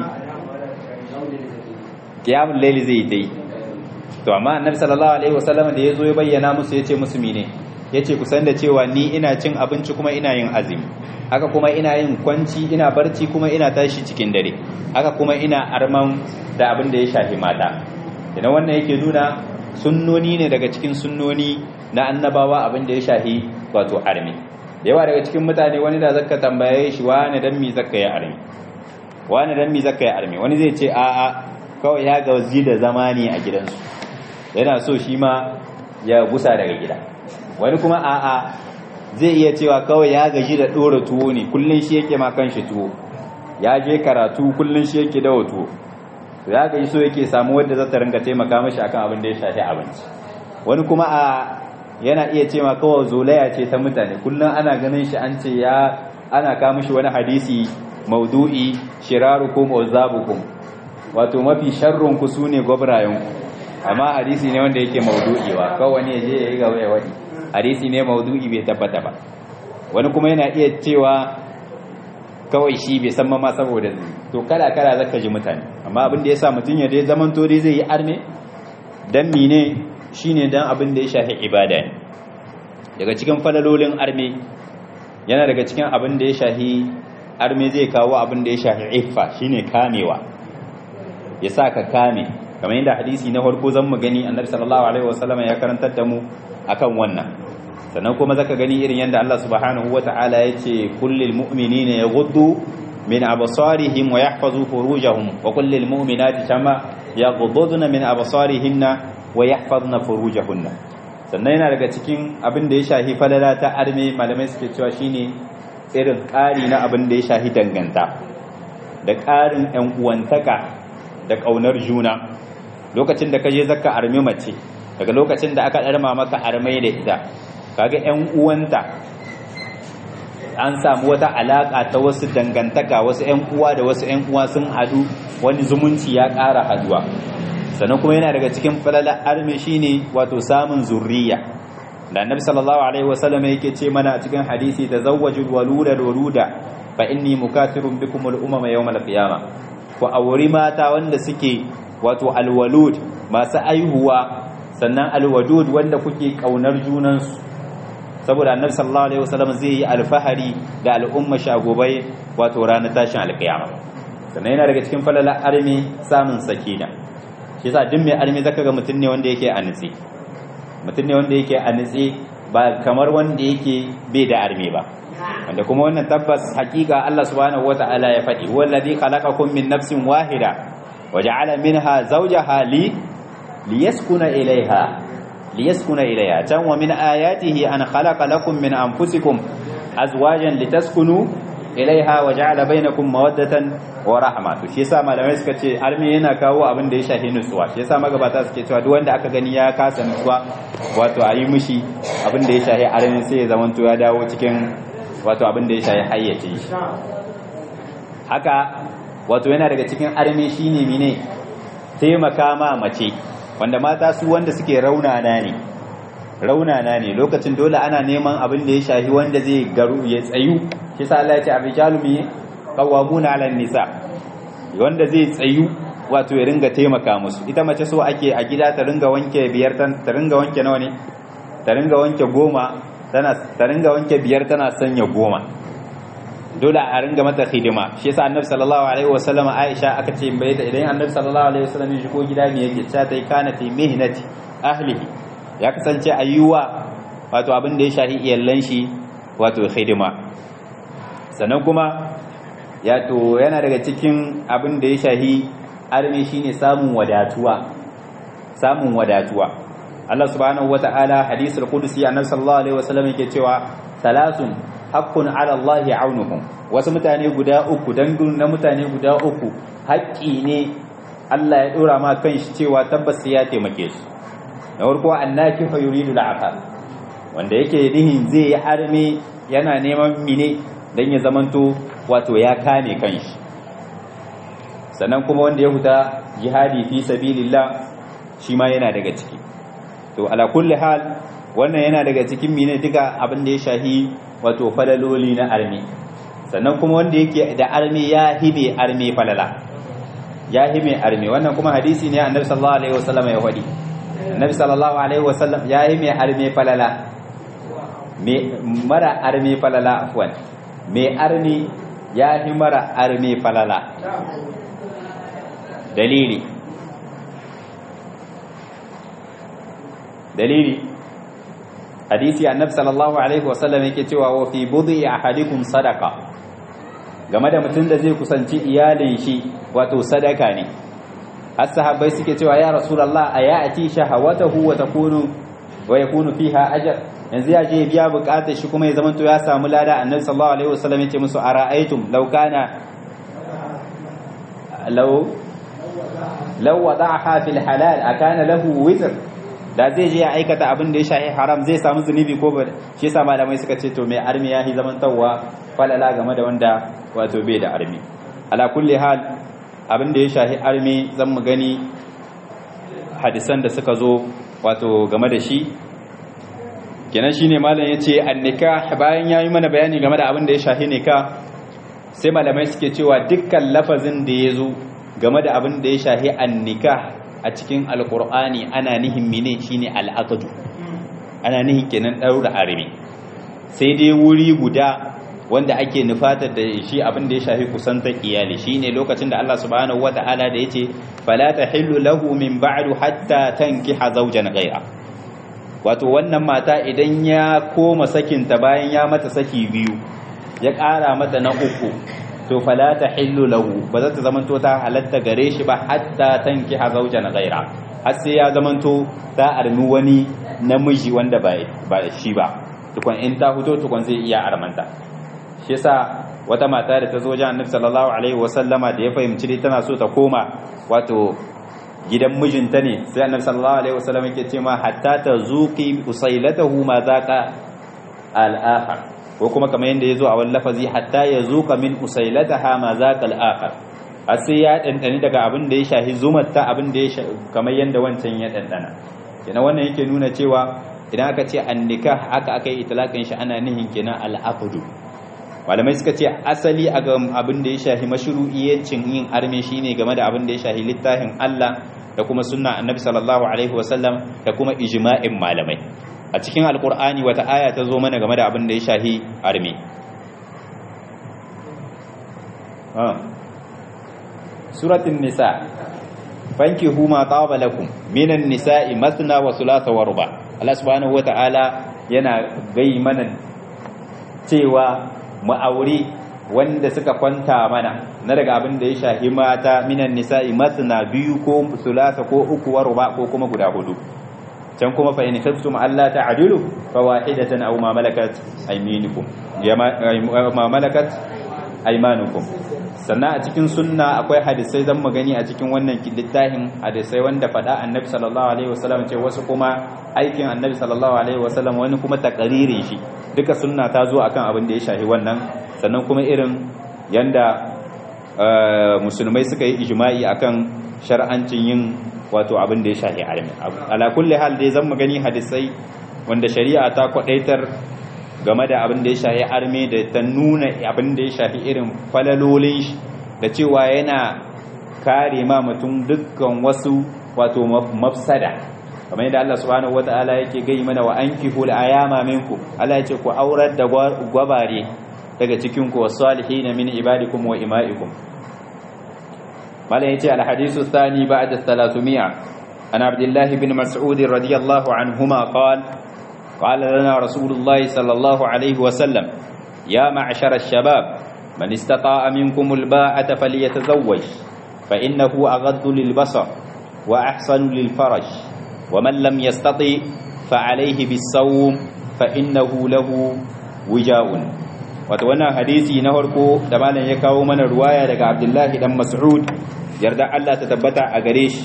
kiyamun laili zai yi dai to amma annabi sallallahu alaihi wasallam da yazo ya bayyana musu yace musu mine yace ku san da cewa ni ina cin abinci kuma ina yin azumi haka kuma ina yin kwanci ina barci kuma ina tashi cikin dare haka kuma ina arman da abin da ya shafi mata idan wannan yake nuna sunnoni ne daga cikin sunnoni na annabawa abin da ya shafi wato armi yawa daga cikin mutane wani da zaka tambaye shi wani dan mi zaka yi armi wani dan mi zaka yi armi wani zai ce a'a kawai ya gazi da zamani a gidansu yana so shi ma ya gusa daga gida wani kuma a'a zai iya cewa kawai ya gaji da ɗora tuwo ne kullum shi yake ma kanshi tuwo ya je karatu kullum shi yake dawa tuwo ya gaji so yake samu wadda za ta ringa taimaka mashi akan abin da ya shafi abinci wani kuma a yana iya ce ma kawai zolaya ce ta mutane kullum ana ganin shi an ce ya ana kama shi wani hadisi maudu'i shirarukum uzabukum wato mafi sharrun ku sune gwabrayen amma hadisi ne wanda yake maudu'i wa kawai ne je ya yi gaba ya wadi hadisi ne maudu'i bai tabbata ba wani kuma yana iya cewa kawai shi bai san ma saboda to kala kala zaka ji mutane amma abin da yasa mutun ya dai zaman to dai zai yi arme dan mine shine dan abin da ya shafi ibada ne daga cikin falalolin arme yana daga cikin abin da ya shafi arme zai kawo abin da ya shafi iffa shine kamewa ya sa ka kame kamar yadda hadisi na farko zan mu gani annabi sallallahu alaihi wasallam ya karantar da mu akan wannan sannan kuma zaka gani irin yadda Allah subhanahu wataala ya ce kullil mu'minina yaghuddu min absarihim wa yahfazu furujahum wa kullil mu'minati kama yaghudduna min absarihinna wa yahfazna furujahunna sannan yana daga cikin abin da ya shahi falala ta arme malamai suke cewa shine irin ƙari na abin da ya shahi danganta da ƙarin ƴan uwantaka da ƙaunar juna lokacin da ka je zakka armi mace daga lokacin da aka ɗarma maka armai da ita kaga ƴan uwanta an samu wata alaƙa ta wasu dangantaka wasu ƴan uwa da wasu ƴan uwa sun haɗu wani zumunci ya ƙara haduwa sannan kuma yana daga cikin falala armi shine wato samun zurriya da annabi sallallahu alaihi wasallam yake ce mana a cikin hadisi tazawwajul waluda waluda fa inni mukathirun bikum al umama yawm al qiyamah ku auri mata wanda suke wato alwalud masu aihuwa sannan alwadud wanda kuke kaunar junansu saboda annabi sallallahu alaihi wasallam zai yi alfahari da al'umma shagobai wato ranar tashin alkiyama sannan yana daga cikin falala armi samun sakina shi yasa duk mai armi zaka ga mutum ne wanda yake a nitsi mutum ne wanda yake a nitsi ba kamar wanda yake bai da arme ba wanda kuma wannan tabbas hakika Allah subhanahu wata'ala ya faɗi wallazi khalaqakum min nafsin wahida waja'ala minha zawjaha li liyaskuna ilaiha liyaskuna ilaiha tan wa min ayatihi an khalaqa lakum min anfusikum azwajan litaskunu ilaiha waja'ala bainakum mawaddatan wa rahma to shi yasa malamai suka ce arme yana kawo abin da ya shafi nutsuwa shi yasa magabata suke cewa duk wanda aka gani ya kasa nutsuwa wato a yi mishi abin da ya shafi arme sai ya zamanto ya dawo cikin wato abin da ya shafi hayyace shi haka wato yana daga cikin arme shine mine taimaka ma mace wanda mata su wanda suke raunana ne raunana ne lokacin dole ana neman abin da ya shafi wanda zai garu ya tsayu shi sa Allah ya ce abijalu mi qawwamuna 'ala nisa wanda zai tsayu wato ya ringa taimaka musu ita mace so ake a gida ta ringa wanke biyar ta ringa wanke nawa ne ta ringa wanke goma tana ta ringa wanke biyar tana sanya goma dole a ringa mata hidima shi yasa annabi sallallahu alaihi wasallam Aisha aka ce bai da idan annabi sallallahu alaihi wasallam ya shigo gida me yake ta tai kana ti mihnati ahlihi ya kasance ayyuwa wato abin da ya shahi iyallan shi wato hidima sannan kuma ya to yana daga cikin abin da ya shahi arme shine samun wadatuwa samun wadatuwa Allah subhanahu wata'ala hadisul qudusi annabi sallallahu alaihi wasallam yake cewa salasun haqqun ala Allah aunuhum wasu mutane guda uku dangun na mutane guda uku haƙƙi ne Allah ya dora ma kanshi cewa tabbas ya taimake su na farko annaki fa yuridu al'aqab wanda yake nihin zai yi arme yana neman mine dan ya zamanto wato ya kame kanshi sannan kuma wanda ya huta jihadi fi sabilillah shi ma yana daga ciki to ala kulli hal wannan yana daga cikin mine duka abin da ya shahi wato falaloli na arme sannan kuma wanda yake da arme ya hibe arme falala ya hibe arme wannan kuma hadisi ne annabi sallallahu alaihi wasallam ya wadi annabi sallallahu alaihi wasallam ya hibe arme falala me mara arme falala afwan me arme ya hi mara arme falala dalili dalili hadisi annabi sallallahu alaihi wasallam yake cewa wa fi budhi ahadikum sadaqa game da mutum da zai kusanci iyalin shi wato sadaka ne har sahabbai suke cewa ya rasulullah ayati shahawatahu wa takunu wa yakunu fiha ajr yanzu ya je biya bukatar shi kuma ya zamanto ya samu lada annabi sallallahu alaihi wasallam yace musu ara'aytum law kana law law wada'aha fil halal akana lahu wizr da zai je ya aikata abin da ya shahi haram zai samu zunubi ko ba shi yasa malamai suka ce to mai armi ya yi zaman tawwa falala game da wanda wato bai da armi ala kulli hal abin da ya shahi armi zan mu gani hadisan da suka zo wato game da shi kenan shine malam yace annika bayan yayi mana bayani game da abin da ya shahi nika sai malamai suke cewa dukkan lafazin da ya zo game da abin da ya shahi annika a cikin alkur'ani ana nihin mene shine al'aqdu ana nihin kenan daura armi sai dai wuri guda wanda ake nufatar da shi abin da ya shafi kusantar iyali shine lokacin da Allah subhanahu wata'ala da yace fala tahillu lahu min ba'du hatta tankiha zawjan ghayra wato wannan mata idan ya koma sakinta bayan ya mata saki biyu ya ƙara mata na uku to fala ta hillu lahu ba za ta zamanto ta halatta gare shi ba hatta tanki ha zaujan ghaira har sai ya zamanto ta armi wani namiji wanda ba ba shi ba tukun in ta fito tukun zai iya armanta shi yasa wata mata da ta zo wajen Annabi sallallahu alaihi wasallama da ya fahimci dai tana so ta koma wato gidan mijinta ne sai Annabi sallallahu alaihi wasallama yake ce ma hatta ta zuqi usailatahu ma zaqa al-akhar ko kuma kamar yadda ya zo a wani lafazi hatta ya zuka min usailataha ma zaqal akhar har sai ya dandani daga abin da ya shahi zumarta abin da ya kamar yadda wancan ya dandana kenan wannan yake nuna cewa idan aka ce annika haka aka yi itlaqin shi ana nihin kenan al-aqdu malamai suka ce asali a ga abin da ya shahi mashru'iyyacin yin arme shine game da abin da ya shahi littafin Allah da kuma sunna annabi sallallahu alaihi wasallam da kuma ijma'in malamai a cikin alkur'ani wata aya ta zo mana game da abin da ya shahi armi suratun nisa fanki huma taba lakum minan nisa'i masna wa thulatha wa ruba Allah subhanahu wata'ala yana gai mana cewa mu aure wanda suka kwanta mana na daga abin da ya shahi mata minan nisa'i masna biyu ko sulasa ko uku wa ruba ko kuma guda hudu can kuma fa in khiftum alla ta'dilu fa wahidatan aw ma malakat aymanukum ya ma malakat aymanukum sannan a cikin sunna akwai hadisai zan magani a cikin wannan littafin hadisai wanda fada annabi sallallahu alaihi wasallam ce wasu kuma aikin annabi sallallahu alaihi wasallam wani kuma takaririn shi duka sunna ta zo akan abin da ya shahi wannan sannan kuma irin yanda musulmai suka yi ijma'i akan shar'ancin yin wato abin da ya shahi armi ala kulli hal dai zan magani hadisai wanda shari'a ta kwadaitar game da abin da ya shahi armi da ta nuna abin da ya shahi irin falalolin shi da cewa yana kare ma mutum dukkan wasu wato mafsada kamar yadda Allah subhanahu wataala yake gai mana wa ankihul ayama minkum Allah yace ku aurar da gwabare daga cikin ku wasalihin min ibadikum wa imaikum malai yace al hadithu thani ba'da 300 an abdullah ibn mas'ud radiyallahu anhuma qala قال لنا رسول الله صلى الله عليه وسلم يا معشر الشباب من استطاع منكم الباءة فليتزوج فإنه أغض للبصر وأحسن للفرج ومن لم يستطع فعليه بالصوم فإنه له وجاء وتوانا حديثي نهركو دمانا يكاو من رواية لك عبد الله بن مسعود يرضى الله تتبتع أغريش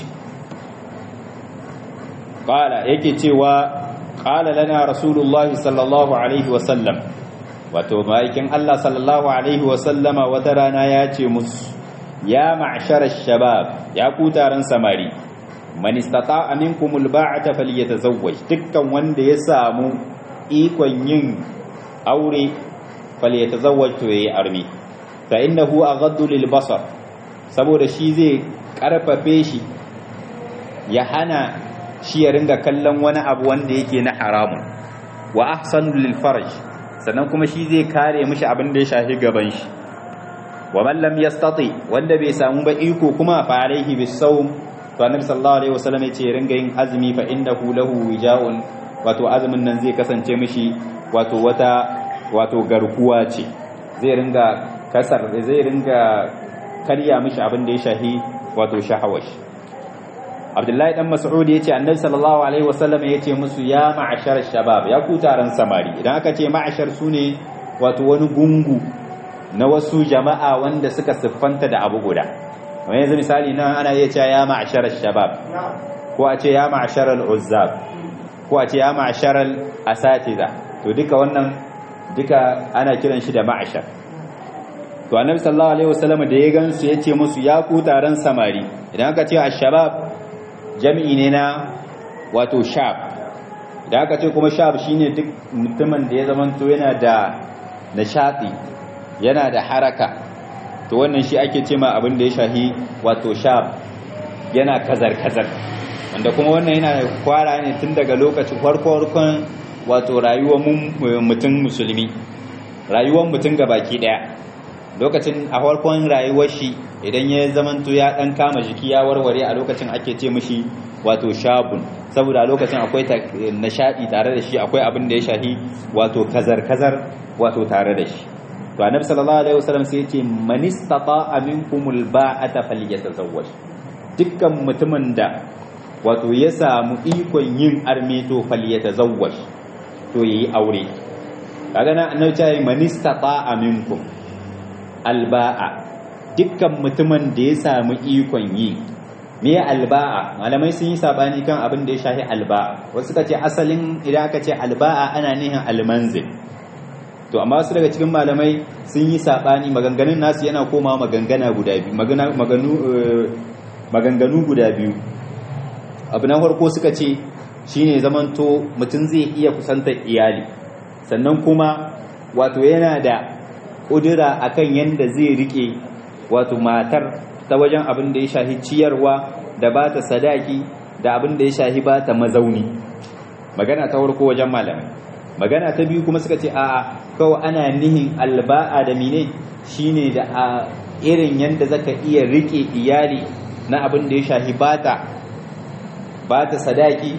قال يكي تيوى قال لنا رسول الله صلى الله عليه وسلم wato ma'aikin Allah sallallahu alaihi wasallama wata rana ya ce musu ya ma'shar shabab ya ku taron samari man istata'a minkumul ba'ata falyatazawwaj dukkan wanda ya samu ikon yin aure falyatazawwaj to yayi armi fa innahu aghaddu lil basar saboda shi zai karfafe shi ya hana shi ya ringa kallon wani abu wanda yake na haramun wa ahsanu lil farj sannan kuma shi zai kare mishi abin da ya shafi gaban shi wa man lam yastati wanda bai samu ba iko kuma fa alaihi bisawm to annabi sallallahu alaihi wasallam yace ringa yin azumi fa innahu lahu wijaun wato azumin nan zai kasance mishi wato wata wato garkuwa ce zai ringa kasar zai ringa karya mishi abin da ya shahi wato shahawash Abdullahi dan Mas'ud yace annabi sallallahu alaihi wasallam yace musu ya ma'ashar shabab ya ku taron samari idan aka ce ma'ashar sune wato wani gungu na wasu jama'a wanda suka siffanta da abu guda kamar yanzu misali nan ana iya cewa ya ma'ashar shabab ko a ce ya ma'ashar al-uzzab ko a ce ya ma'ashar al-asatiza to duka wannan duka ana kiran shi da ma'ashar to annabi sallallahu alaihi wasallam da ya gansu yace musu ya ku taron samari idan aka ce ash-shabab jami'i ne na wato shab idan aka ce kuma shab shine duk mutumin da ya zamanto yana da nishadi yana da haraka to wannan shi ake ce ma abin da ya shahi wato shab yana kazar-kazar wanda kuma wannan yana kwara ne tun daga lokacin farko-farkon wato rayuwar mutum musulmi rayuwar mutum baki daya lokacin a farkon rayuwar shi idan ya zamanto ya dan kama jiki ya warware a lokacin ake ce mishi wato shabun saboda a lokacin akwai nishadi tare da shi akwai abin da ya shahi wato kazar-kazar wato tare da shi to annabi sallallahu alaihi wasallam sai yace man istata'a minkumul ba'ata falyatazawwaj dukkan mutumin da wato ya samu ikon yin arme to falyatazawwaj to yayi aure kaga na annabi ya man istata'a minkum alba'a dukkan mutumin da ya samu ikon yi me alba'a malamai sun yi sabani kan abin da ya shafi alba'a wasu suka ce asalin idan aka ce alba'a ana nihin almanzil to amma wasu daga cikin malamai sun yi sabani maganganun nasu yana koma magangana guda biyu maganganu guda biyu abu na farko suka ce shine zamanto mutum zai iya kusantar iyali sannan kuma wato yana da ƙudura akan yadda zai rike wato matar ta wajen abin da ya shahi ciyarwa da ba ta sadaki da abin da ya shahi ba ta mazauni magana ta farko wajen malamai magana ta biyu kuma suka ce a'a kawai ana nihin alba'a da mine shine da a irin yadda zaka iya rike iyali na abin da ya shahi bata bata sadaki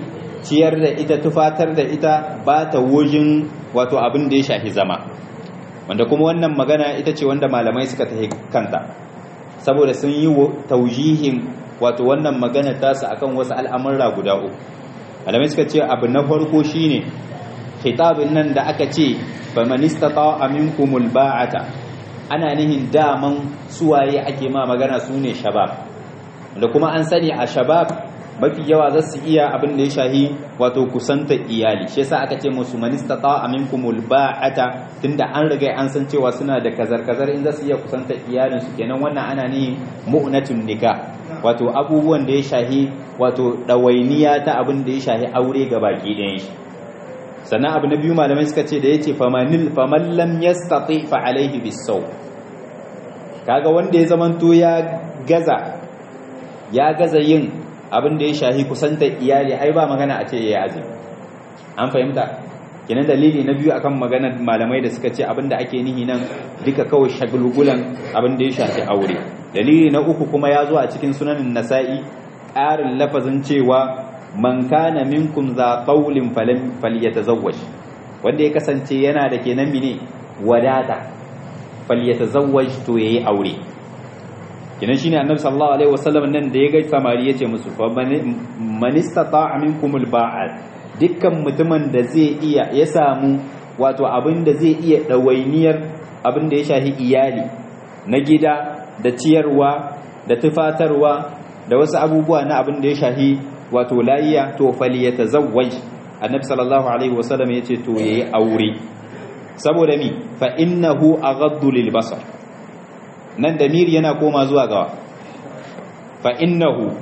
ciyar da ita tufatar da ita ba ta wujin wato abin da ya shafi zama wanda kuma wannan magana ita ce wanda malamai suka tafi kanta saboda sun yi taujihin wato wannan magana tasu akan wasu al'amurra guda uku malamai suka ce abu na farko shine khitabin nan da aka ce faman istata'a minkumul ba'ata ana nihin daman suwaye ake ma magana sune shabab da kuma an sani a shabab mafi yawa za su iya abin da ya shahi wato kusanta iyali shi yasa aka ce musu man istata'a minkumul ba'ata tunda an riga an san cewa suna da kazar-kazar in za su iya kusanta iyalin su kenan wannan ana nihin mu'natun nikah wato abubuwan da ya shahi wato dawainiya ta abin da ya shahi aure ga baki ɗayan shi sannan abu na biyu malamai suka ce da ya ce faman lam yastati fa alaihi bisau kaga wanda ya zamanto ya gaza ya gaza yin abin da ya shahi kusanta iyali ai ba magana a ce ya azumi an fahimta kenan dalili na biyu akan maganar malamai da suka ce abin da ake nihi nan duka kawai shagulgulan abin da ya shafi aure dalili na uku kuma ya zo a cikin sunanin nasa'i ƙarin lafazin cewa man kana minkum za qawlin falan falyatazawwaj wanda ya kasance yana da kenan mine wadata falyatazawwaj to yayi aure kenan shine annabi sallallahu alaihi wasallam nan da ya ga samari yace musu fa man istata'a minkum alba'at dukkan mutumin da zai iya ya samu wato abin da zai iya dawainiyar abin da ya shahi iyali na gida da ciyarwa da tufatarwa da wasu abubuwa na abin da ya shahi wato layiya to falyatazawwaj annabi sallallahu alaihi wasallam yace to yayi aure saboda mi fa innahu aghaddu lil basar nan damir yana koma zuwa gawa fa innahu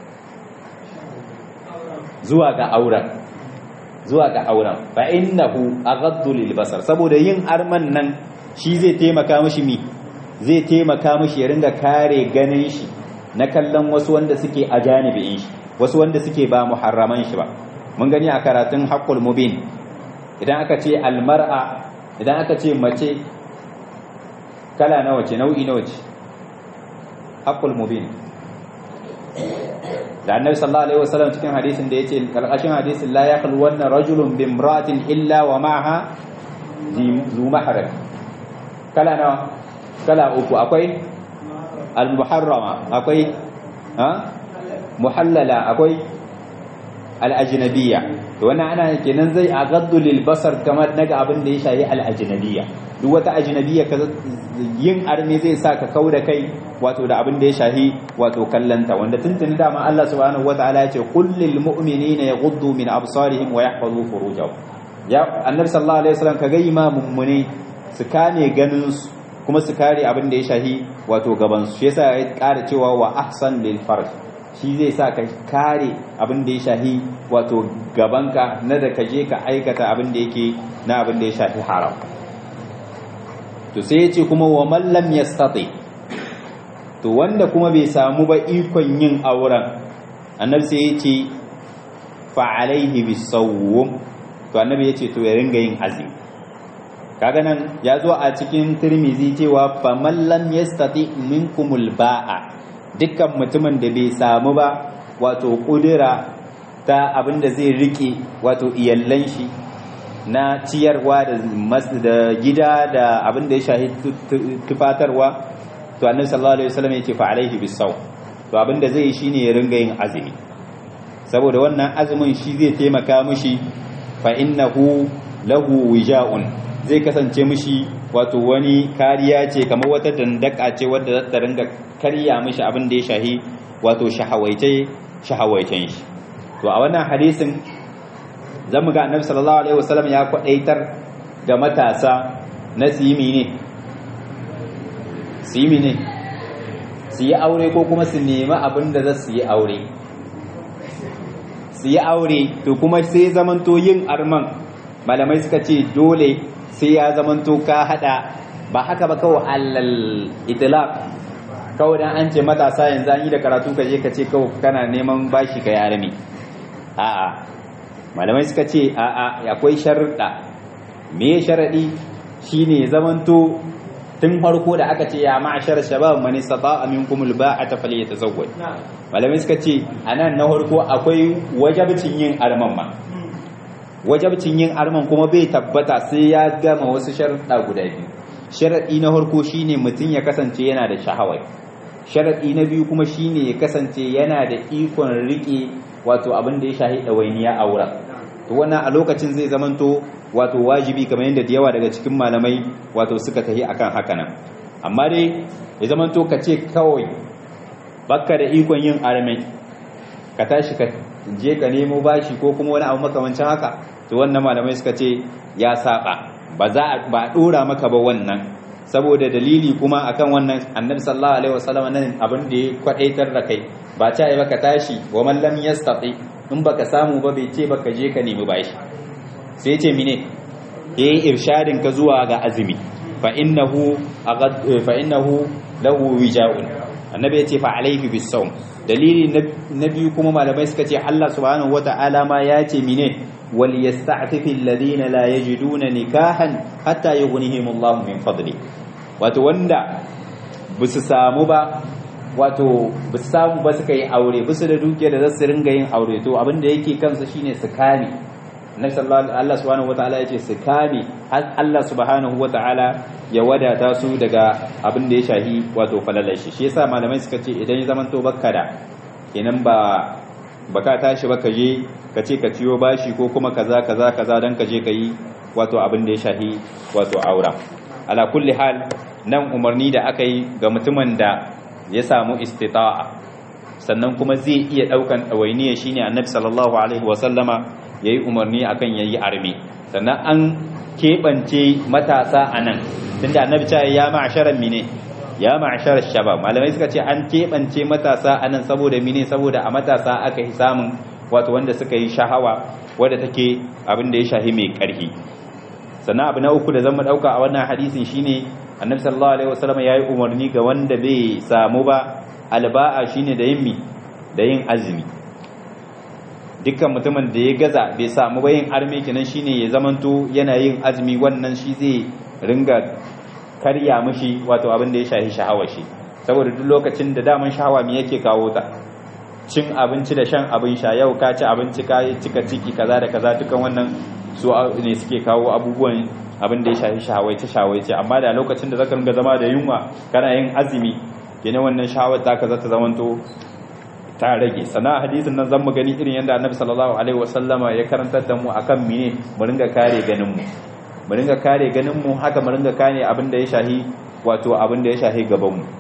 zuwa ga auren zuwa ga auren fa innahu aghaddu lil basar saboda yin arman nan shi zai taimaka mishi mi zai taimaka mishi ya ringa kare ganin shi na kallon wasu wanda suke a janibin shi wasu wanda suke ba muharraman shi ba mun gani a karatun haqqul mubin idan aka ce almar'a idan aka ce mace kala nawa ce nau'i nawa ce haqqul mubin da annabi sallallahu alaihi wasallam cikin hadisin da yace karkashin hadisin la yaqul wanna rajulun bi imra'atin illa wa ma'aha zu mahram kala nawa kala uku akwai al-muharrama akwai ha muhallala akwai al-ajnabiyya to wannan ana kenan zai agaddu lil basar kamar daga abin da ya shayi al-ajnabiyya duk wata ajnabiyya ka yin arme zai sa ka kauda kai wato da abin da ya shahi wato kallanta wanda tuntuni dama Allah subhanahu wataala ya ce qul lil mu'minina yaghuddu min absarihim wa yahfazu furujahum ya annabi sallallahu alaihi wasallam ka ga imamun mune su kame ganin su kuma su kare abin da ya shahi wato gaban su shi yasa ya ƙara cewa wa ahsan lil farj shi zai sa ka kare abin da ya shahi wato gabanka na da ka je ka aikata abin da yake na abin da ya shafi haram to sai ya ce kuma wa mallam yastati to wanda kuma bai samu ba ikon yin auren annabi sai ya ce fa alaihi bisawm to annabi ya ce to ya ringa yin azumi kaga nan ya zo a cikin tirmizi cewa fa man lam yastati minkumul ba'a dukkan mutumin da bai samu ba wato kudura ta abin da zai rike wato iyallan shi na ciyarwa da gida da abin da ya shahi tufatarwa to annabi sallallahu alaihi wasallam yake fa alaihi bisaw to abin da zai yi shine ya ringa yin azumi saboda wannan azumin shi zai taimaka mishi fa innahu lahu wija'un zai kasance mishi wato wani kariya ce kamar wata dandaka ce wadda za ta ringa karya mishi abin da ya shahi wato shahawaice shahawaicen shi to a wannan hadisin zamu ga annabi sallallahu alaihi wasallam ya kwadaitar ga matasa na simi ne simi ne su yi aure ko kuma su nemi abin da za su yi aure su yi aure to kuma sai zamanto yin arman malamai suka ce dole sai ya zamanto ka hada ba haka ba kawai allal itlaq kawai dan an ce matasa yanzu an yi da karatu ka je ka ce kawai kana neman bashi ka yare ne a'a malamai suka ce a'a akwai sharuɗa me sharadi shine zamanto tun farko da aka ce ya ma'ashar shabab man istata'a minkum alba'ata falyatazawwaj malamai suka ce anan na farko akwai wajabcin yin arman ma wajabcin yin arman kuma bai tabbata sai ya gama wasu sharuɗa guda biyu sharaɗi na farko shine mutum ya kasance yana da shahawai sharaɗi na biyu kuma shine ya kasance yana da ikon riƙe wato abin da ya shahi ɗawainiya a wurin to wannan a lokacin zai zamanto wato wajibi kamar yadda da yawa daga cikin malamai wato suka tafi akan haka nan amma dai ya zamanto ka ce kawai bakka da ikon yin armai ka tashi ka je ka nemo bashi ko kuma wani abu makamancin haka to wannan malamai suka ce ya saba ba za a ba dora maka ba wannan saboda dalili kuma akan wannan annabi sallallahu alaihi wasallam nan abin da ya kwadaitar da kai ba ta yi baka tashi wa man lam yastati in baka samu ba bai ce baka je ka nemi bashi sai ce mine yayi irshadin ka zuwa ga azumi fa innahu fa innahu lahu wija'un annabi ya ce fa alaihi bisawm dalili na biyu kuma malamai suka ce Allah subhanahu wata'ala ma ya ce mine wal yasta'fifu alladhina la yajiduna nikahan hatta yughnihim Allah min fadli wato wanda bisu samu ba wato bisu samu ba suka yi aure bisu da dukiya da zasu ringa yin aure to abin da yake kansa shine su kame Annabi sallallahu Allah subhanahu wataala yace su kame har Allah subhanahu wataala ya wadata su daga abin da ya shahi wato falalar shi shi yasa malamai suka ce idan ya zamanto bakka da kenan ba baka tashi baka je ka ce ka ciyo bashi ko kuma kaza kaza kaza dan ka je ka yi wato abin da ya shahi wato aura ala kulli hal nan umarni da aka yi ga mutumin da ya samu istita'a sannan kuma zai iya daukan ɗawainiya shine annabi sallallahu alaihi wa sallama yayi umarni akan yayi armi sannan an keɓance matasa a nan tunda annabi ta ya ma'asharan mine ya ma'asharar shabab malamai suka ce an keɓance matasa a nan saboda mine saboda a matasa aka yi samun wato wanda suka yi shahawa wadda take abin da ya shahi mai ƙarfi sannan abu na uku da zan ɗauka a wannan hadisin shine annabi sallallahu alaihi wasallam ya yi umarni ga wanda bai samu ba alba'a shine da yin mi da yin azumi dukkan mutumin da ya gaza bai samu ba yin arme kenan shine ya zamanto yana yin azumi wannan shi zai ringa karya mishi wato abin da ya shahi sha'awar shi saboda duk lokacin da daman sha'awa me yake kawo ta cin abinci da shan abin sha yau ka ci abinci ka cika ciki kaza da kaza dukan wannan su ne suke kawo abubuwan abin da ya shafi shawaice shawaice amma da lokacin da zaka ringa zama da yunwa kana yin azumi kenan wannan shawar ta ka zata zamanto ta rage sana hadisin nan zamu gani irin yadda annabi sallallahu alaihi wasallama ya karantar da mu akan mine mu ringa kare ganin mu mu ringa kare ganin mu haka mu ringa kare abin da ya shahi wato abin da ya shahi gaban mu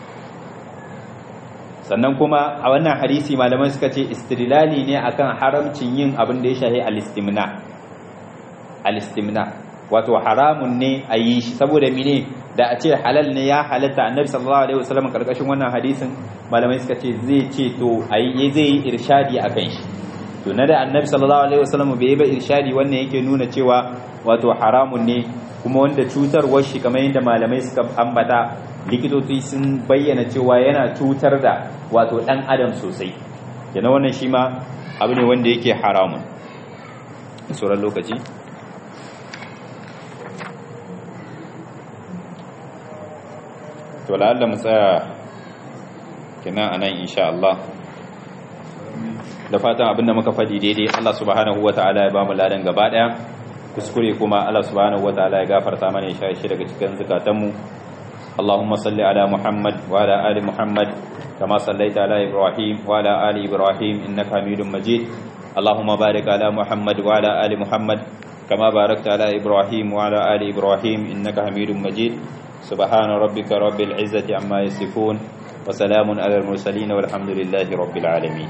sannan kuma a wannan hadisi malaman suka ce istidlali ne akan haramcin yin abin da ya shahi al-istimna al-istimna wato haramun ne a yi shi saboda mine da a ce halal ne ya halatta annabi sallallahu alaihi wasallam karkashin wannan hadisin malamai suka ce zai ce to ayi zai yi irshadi akan shi to na da annabi sallallahu alaihi wasallam bai yi ba irshadi wannan yake nuna cewa wato haramun ne kuma wanda cutarwar shi kamar yadda malamai suka ambata likitoci sun bayyana cewa yana cutar da wato dan adam sosai yana wannan shi ma abu ne wanda yake haramun sauran lokaci to la'alla mu tsaya kenan anan insha Allah da fatan abinda muka faɗi daidai Allah subhanahu wataala ya bamu ladan gaba daya kuskure kuma Allah subhanahu wataala ya gafarta mana ya shi daga cikin zakatanmu اللهم صل على محمد وعلى آل محمد كما صليت على إبراهيم وعلى آل إبراهيم إنك حميد مجيد اللهم بارك على محمد وعلى آل محمد كما باركت على إبراهيم وعلى آل إبراهيم إنك حميد مجيد سبحان ربك رب العزة عما يصفون وسلام على المرسلين والحمد لله رب العالمين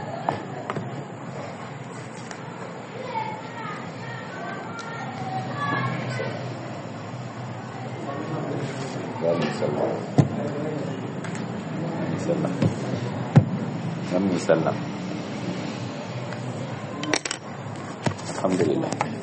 الحمد لله